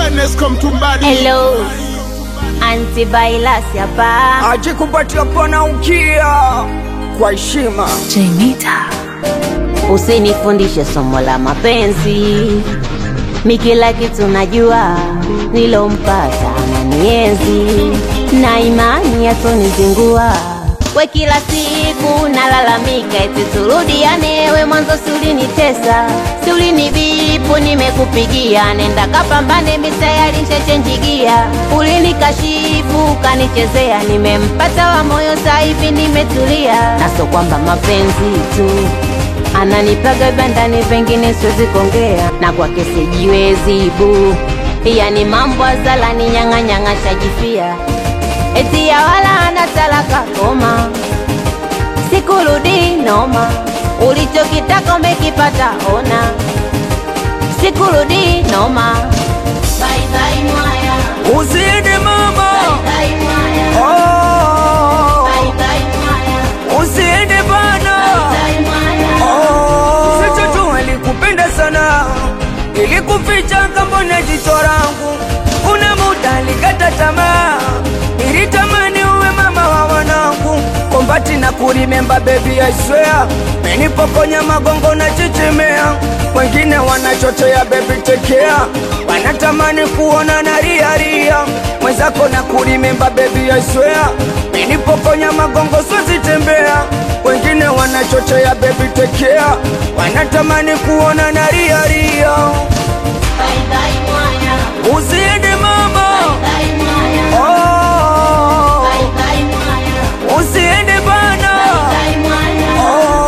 Enesco Mtumbadi. Hello, Auntie Bailas hapa. aje kupatia pana ukia kwa heshima Usinifundishe somo la mapenzi, mi kila kitu najua, nilompata ananienzi na imani yatonizingua. We kila siku nalalamika eti turudiane, we mwanzo si ulinitesa, si ulinibipu, nimekupigia nenda kapambane, misayari nshachenjigia, ulinikashifu ukanichezea, nimempata wa moyo saivi nimetulia, naso kwamba mapenzi tu ananipaga bandani, pengine siwezi kuongea na kwake sijiwezi bu, yani mambo azalani nyang'anyang'a shajifia eti ya wala ana talaka koma, sikurudi noma, ulichokitaka umekipata ona, sikurudi noma. Bye bye mwaya, uzidi mama bye mwaya, oh, bye bye mwaya, uzidi bana bye mwaya. oh. Sicho tu alikupenda sana ilikuficha kambona jicho langu kuna muda alikata tamaa ilitamani uwe mama wa wanangu kombati na kurimemba bebi I swear menipokonya magongo na chichimea wengine wanachochea bebi tekea wanatamani kuona na riaria mwenzako na kurimemba bebi I swear menipokonya magongo swazitembea wengine wanachochea bebi tekea wanatamani kuona na riaria Bye bye mwaya, uzidi mama bye mwaya, oh, bye bye mwaya, uzidi bana bye mwaya.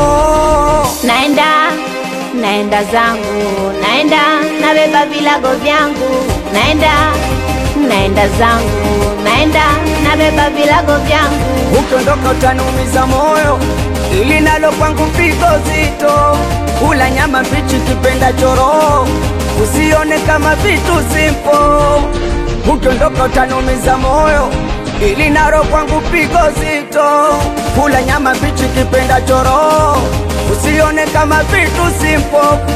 oh. naenda naenda zangu naenda nabeba vilago vyangu naenda naenda zangu naenda nabeba vilago vyangu ukiondoka utanumiza moyo ili nalo kwangu pigo zito kula nyama mbichi kipenda choro usione kama vitu simpo ukiondoka utanumiza moyo ili nalo kwangu pigo zito kula nyama mbichi kipenda choro usione kama vitu simpo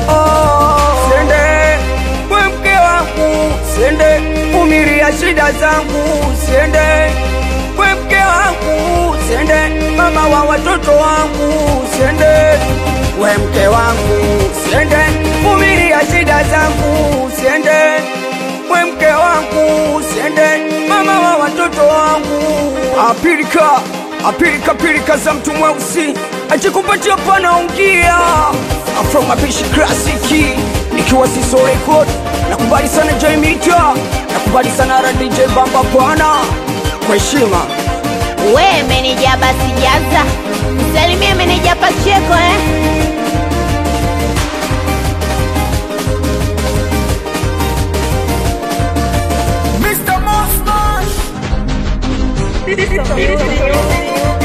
oh. sende we mke wangu sende umiria shida zangu sende we mke wangu sende mama wa watoto wangu sende we mke wangu sende umiria shida zangu sende we mke wangu sende mama wa watoto wangu apilika apilika pilika za mtu mweusi ajikupatia panaungia from mapishi klasiki nikiwa siso record nakubali sana jaimita nakubali sana radj bamba pana kwa heshima we meneja basi jaza salimia meneja pacheko eh? Mr. Monster.